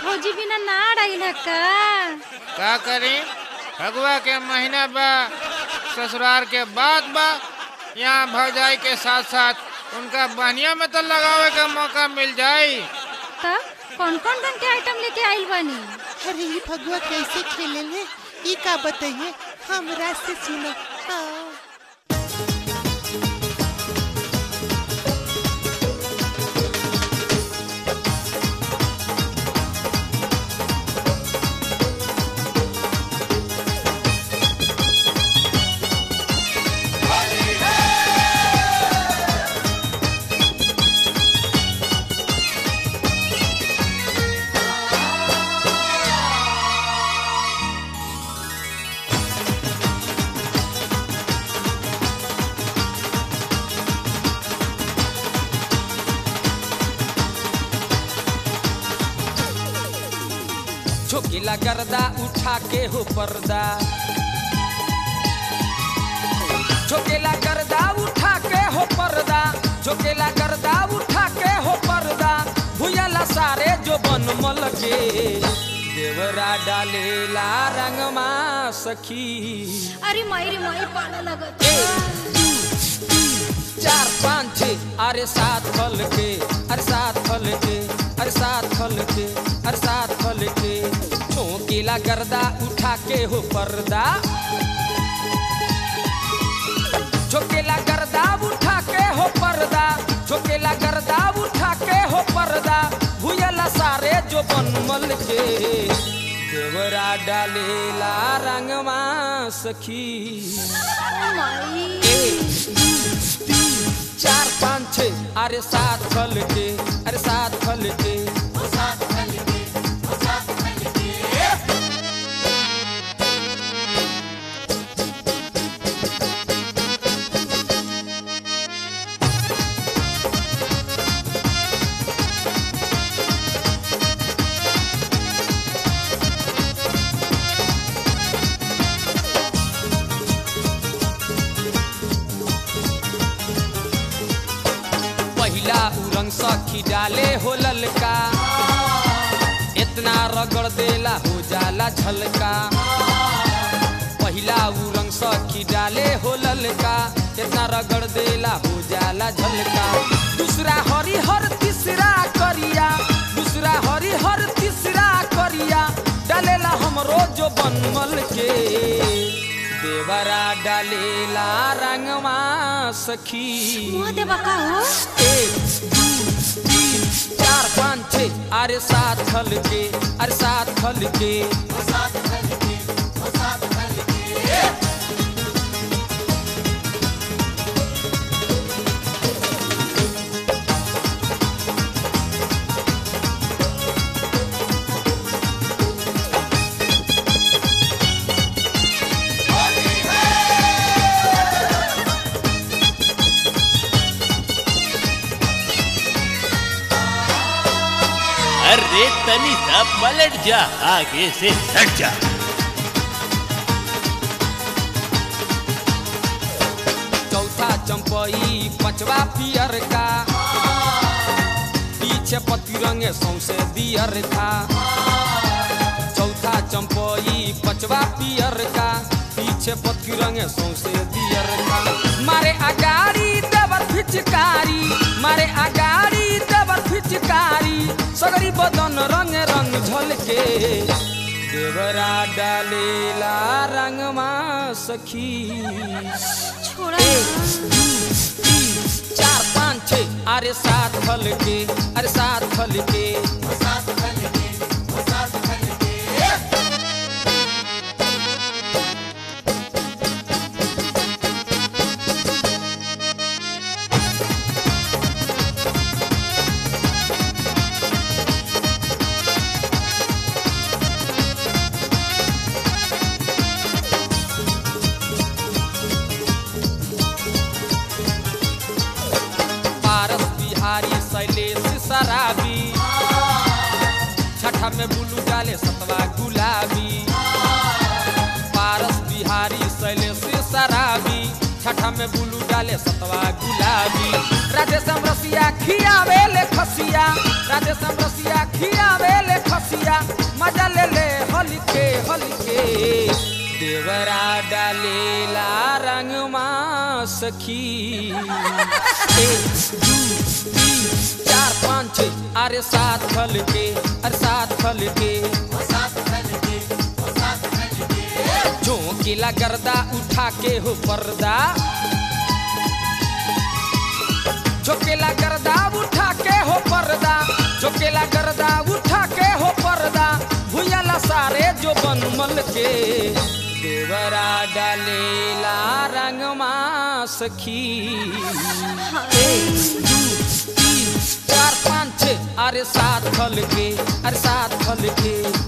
भौजी बिना ना रही का का करी फगुआ के महीना बा ससुराल के बाद बा यहाँ भौजाई के साथ साथ उनका बहनिया में तो लगावे का मौका मिल जाई तब कौन कौन रंग के आइटम लेके आइल बानी अरे ये फगुआ कैसे खेले ले ई का बताइए हमरा से सुनो हाँ। झोकेला गर्दा उठा के हो पर्दा झोकेला गर्दा उठा के हो पर्दा झोकेला गर्दा उठा के हो पर्दा भुयला सारे जो बनमल के देवरा डालेला रंगमा सखी अरे माई रे माई पाला लगत एक, दू, तीन, चार पाँच छः अरे सात फल के अरे सात फल के अरे सात फल के अरे सात फल के चौकीला गर्दा उठा के हो पर्दा झोकेला गर्दा उठा के हो पर्दा झोकेला गर्दा उठा के हो पर्दा भुयला सारे जो बनमल के देवरा डालेला रंगमा सखी माई एक, दू, तीन, चार पाँच छः अरे सात फल के अरे सात फल के पहिला उरंग सखी डाले हो ललका इतना रगड़ देला हो जाला झलका पहिला उरंग सखी डाले हो ललका इतना रगड़ देला हो जाला झलका दूसरा हरिहर तीसरा करिया दूसरा हरिहर तीसरा करिया डालेला हमरो जो बनमल के देवरा डालेला रंगमा सखी मुँह देवा का हो एक दू तीन चार पाँच छः अरे सात फल के अरे सात फल के अरे तनी सा पलट जा आगे से हट जा चौथा चंपई पचवा पियर का पीछे पति रंगे सौसे दियर का चौथा चंपई पचवा पियर का पीछे पति रंगे सौसे दियर का मारे अगाड़ी देवर फिचकारी मारे अगाड़ी देवर फिचकारी सगरी बदन रंग रंग झलके देवरा डालेला रंगमा सखी छोड़ा एक, दू, तीन, चार पाँच छः अरे सात फल के अरे सात फल के पारस बिहारी शैलेश शराबी छठा में बुलू डाले सतवा गुलाबी पारस बिहारी शैलेश शराबी छठा में बुलू डाले सतवा गुलाबी राधेश्याम रसिया खियावे ले खसिया राधेश्याम रसिया खियावे ले खसिया रसिया मजा ले ले हल्के हल्के देवरा डालेला रंगमा सखी एक दू तीन चार पाँच छः अरे सात फल के अरे सात फल के झोंकेला गर्दा उठा के हो पर्दा झोंकेला गर्दा उठा के हो पर्दा झोंकेला गर्दा उठा के हो पर्दा भुयला सारे जो बनमल के देवरा डालेला रंगमा सखी एक दू तीन चार पाँच छः अरे सात फल के अरे सात फल के